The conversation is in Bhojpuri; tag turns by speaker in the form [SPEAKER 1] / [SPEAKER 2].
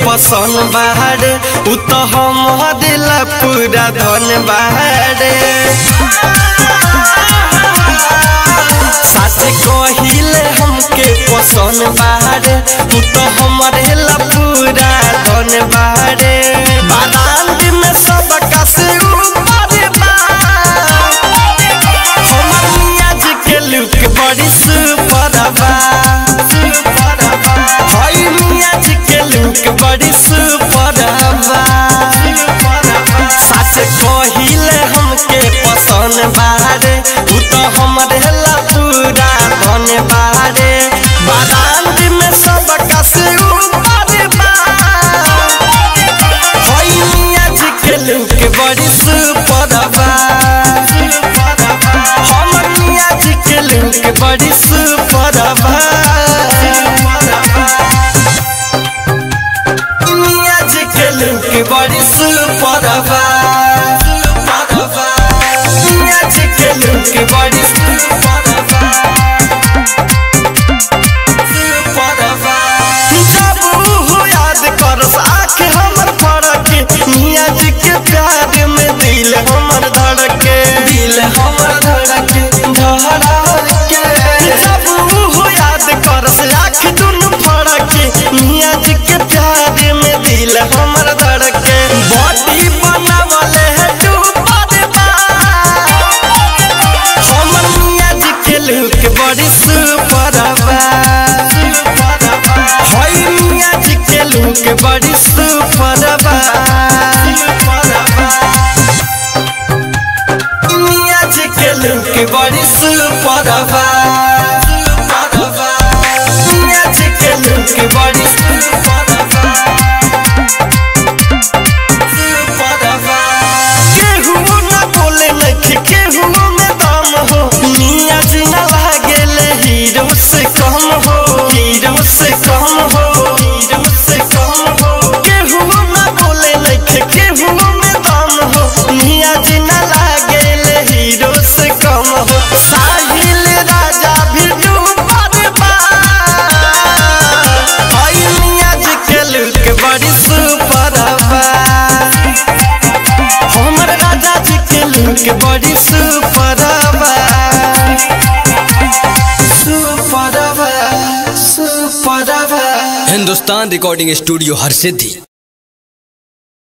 [SPEAKER 1] पसंद बाड़े उ तो हमारे ला पूरा धन बाड़े साथे कहिले हमके पसंद बाड़े उ तो हमारे ला पूरा धन बाड़े बारात में सब कसे ऊपर बा हमर मियाँ जी के लुक बड़ी सुपर बा हई मियाँ जी के लुक बड़ी सुपर बा सास कहिले हमके पसंद बारे उ तो हमरे ला पूरा धन बारे बारात में सब कसे ऊपर बा हई मियाँ जी के लुक बड़ी सुपर बा हमर मियाँ जी के लुक बड़ी सुपर बा मियाँ जी के लुक बड़ी सुपर बा मियाँ जी के लुक बड़ी सुपर बा जब ऊ याद करस आँख हमर फड़के मियाँ जी के प्यार में दिल हमर धड़के दिल हमर धड़के धड़के जब ऊ याद करस आँख दुनु फड़के मियाँ जी के प्यार में दिल हमर धड़के बॉडी बनावले है डूबल बा हमर मियाँ जी के लुक बड़ी सुपर बा हई मियाँ जी के लुक बड़ी सुपर बा मियाँ जी के लुक बड़ी सुपर बा मियाँ जी के लुक बड़ी सुपर बा केहू ना बोले नखी केहू में दम हो मियाँ जी ना लागेले हीरो से कम हो हीरो से कम हो हीरो से कम हो केहू ना बोले नखी केहू में दम हो मियाँ जी ना लागेले हीरो से कम हो साहिल राजा भी डूबल बा हई मियाँ जी के लुक बड़ी सुपर बा हमर राजा जी के लुक बड़ी सुपर बा सुपर बा सुपर बा
[SPEAKER 2] हिंदुस्तान रिकॉर्डिंग स्टूडियो हर सिद्धि